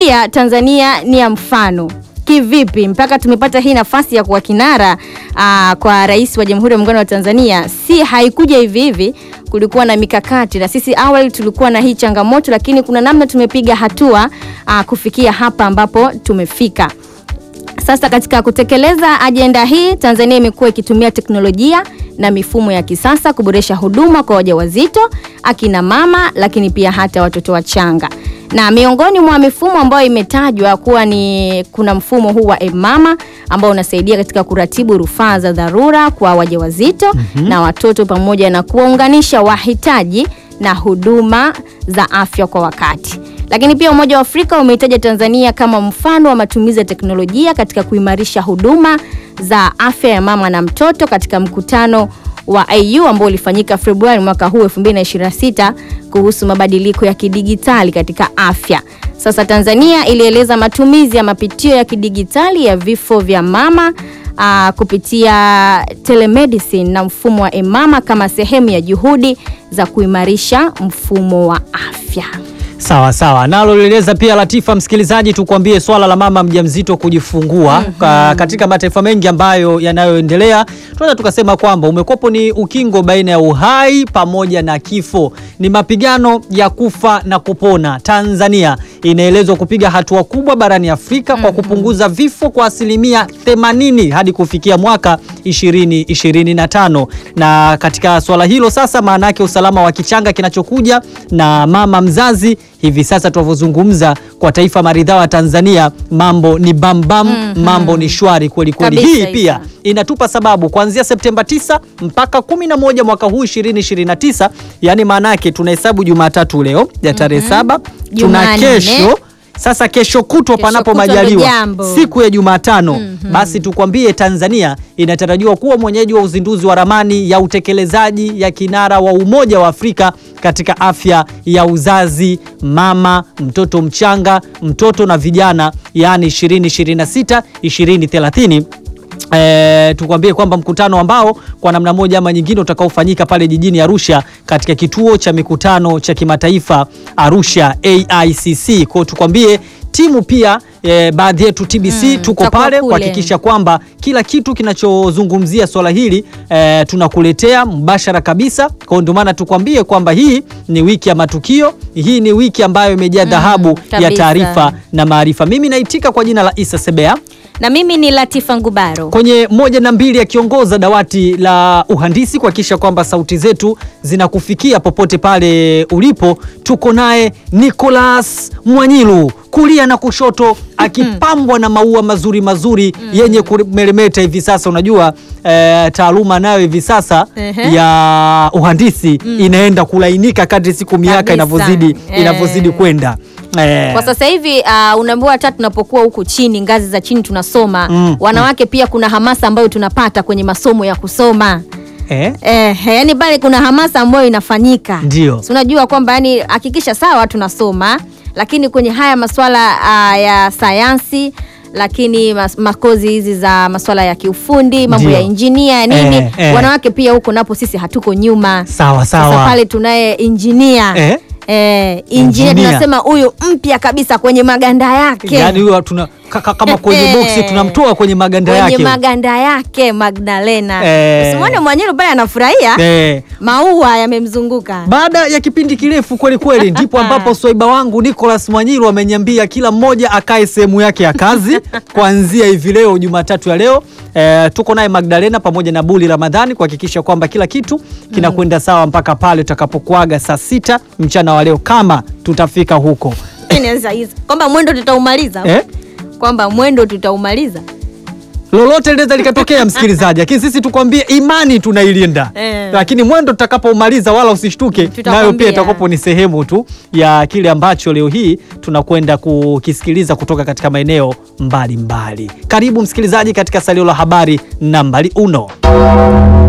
ukiangalia Tanzania ni ya mfano kivipi mpaka tumepata hii nafasi ya kuwa kinara aa, kwa rais wa Jamhuri ya Muungano wa Tanzania. Si haikuja hivi hivi, kulikuwa na mikakati, na sisi awali tulikuwa na hii changamoto, lakini kuna namna tumepiga hatua aa, kufikia hapa ambapo tumefika. Sasa katika kutekeleza ajenda hii, Tanzania imekuwa ikitumia teknolojia na mifumo ya kisasa kuboresha huduma kwa wajawazito, akina mama, lakini pia hata watoto wachanga. Na miongoni mwa mifumo ambayo imetajwa kuwa ni kuna mfumo huu wa M-Mama ambao unasaidia katika kuratibu rufaa za dharura kwa wajawazito na watoto pamoja na kuwaunganisha wahitaji na huduma za afya kwa wakati. Lakini pia Umoja wa Afrika umeitaja Tanzania kama mfano wa matumizi ya teknolojia katika kuimarisha huduma za afya ya mama na mtoto katika mkutano wa AU ambao ulifanyika Februari mwaka huu 2026 kuhusu mabadiliko ya kidigitali katika afya. Sasa Tanzania ilieleza matumizi ya mapitio ya kidigitali ya vifo vya mama aa, kupitia telemedicine na mfumo wa M-Mama kama sehemu ya juhudi za kuimarisha mfumo wa afya. Sawa sawa, nalo lieleza pia Latifa, msikilizaji, tukwambie swala la mama mjamzito kujifungua ka, katika mataifa mengi ambayo yanayoendelea, tunaweza tukasema kwamba umekwepo ni ukingo baina ya uhai pamoja na kifo, ni mapigano ya kufa na kupona. Tanzania inaelezwa kupiga hatua kubwa barani Afrika kwa kupunguza vifo kwa asilimia 80 hadi kufikia mwaka 2025, na katika swala hilo sasa, maana yake usalama wa kichanga kinachokuja na mama mzazi hivi sasa tunavyozungumza kwa taifa maridhawa Tanzania, mambo ni bambam, mambo ni shwari kweli kweli. Kabisa, Hii Isa. pia inatupa sababu kuanzia Septemba 9 mpaka 11 mwaka huu 2029, yani maana yake tunahesabu Jumatatu leo ya tarehe saba, tuna Jumanne. kesho sasa kesho kutwa Kesho panapo kutwa ndo majaliwa jambo. siku ya Jumatano basi tukwambie, Tanzania inatarajiwa kuwa mwenyeji wa uzinduzi wa ramani ya utekelezaji ya kinara wa Umoja wa Afrika katika afya ya uzazi, mama, mtoto mchanga, mtoto na vijana, yaani 2026 2030. E, tukwambie kwamba mkutano ambao kwa namna moja ama nyingine utakaofanyika pale jijini Arusha katika kituo cha mikutano cha kimataifa Arusha AICC. Kwa hiyo tukwambie timu pia e, baadhi yetu TBC tuko tutakuwa pale kule. kuhakikisha kwamba kila kitu kinachozungumzia swala hili e, tunakuletea mbashara kabisa. Kwa hiyo ndio maana tukwambie kwamba hii ni wiki ya matukio, hii ni wiki ambayo imejaa dhahabu ya kabisa. taarifa na maarifa. Mimi naitika kwa jina la Isa Sebea Na mimi ni Latifa Ngubaro. kwenye moja na mbili akiongoza dawati la uhandisi kuhakikisha kwamba sauti zetu zinakufikia popote pale ulipo. Tuko naye Nicholas Mwanyilu kulia na kushoto akipambwa na maua mazuri mazuri yenye kumeremeta hivi sasa. Unajua eh, taaluma nayo hivi sasa Ehe. ya uhandisi inaenda kulainika kadri siku miaka Kabisa. inavyozidi Eh. inavyozidi kwenda eh. Kwa sasa hivi uh, unaambiwa hata tunapokuwa huku chini ngazi za chini tunasoma Mm, wanawake pia kuna hamasa ambayo tunapata kwenye masomo ya kusoma eh? eh, yani pale kuna hamasa ambayo inafanyika Ndio. Si unajua kwamba yani hakikisha sawa tunasoma lakini kwenye haya maswala uh, ya sayansi lakini mas, makozi hizi za maswala ya kiufundi mambo Ndio. ya injinia nini Eh, eh. wanawake pia huko napo sisi hatuko nyuma Sawa sasa sawa. pale tunaye injinia Eh? Eh, injinia Injinia. tunasema huyu mpya kabisa kwenye maganda yake Yaani huyo tuna ka- ka- kama kwenye boksi tunamtoa kwenye maganda kwenye yake. maganda yake Magdalena Eh. usimwone Mwanyilu pale anafurahia Eh. maua yamemzunguka Baada ya kipindi kirefu kweli kweli, ndipo ambapo swaiba wangu Nicholas Mwanyilu ameniambia kila mmoja akae sehemu yake ya kazi kuanzia hivi leo Jumatatu ya leo. Eh, tuko naye Magdalena pamoja na Buli Ramadhani kuhakikisha kwamba kila kitu kinakwenda sawa mpaka pale tutakapokuaga saa sita mchana wa leo, kama tutafika huko Inaweza hizo. kwamba mwendo tutaumaliza eh? kwamba mwendo tutaumaliza lolote linaweza likatokea msikilizaji, lakini sisi tukwambie imani tunailinda Eh. lakini mwendo tutakapoumaliza wala usishtuke, Tutakwambia. nayo pia itakapo ni sehemu tu ya kile ambacho leo hii tunakwenda kukisikiliza kutoka katika maeneo mbalimbali. Karibu msikilizaji katika salio la habari nambari uno.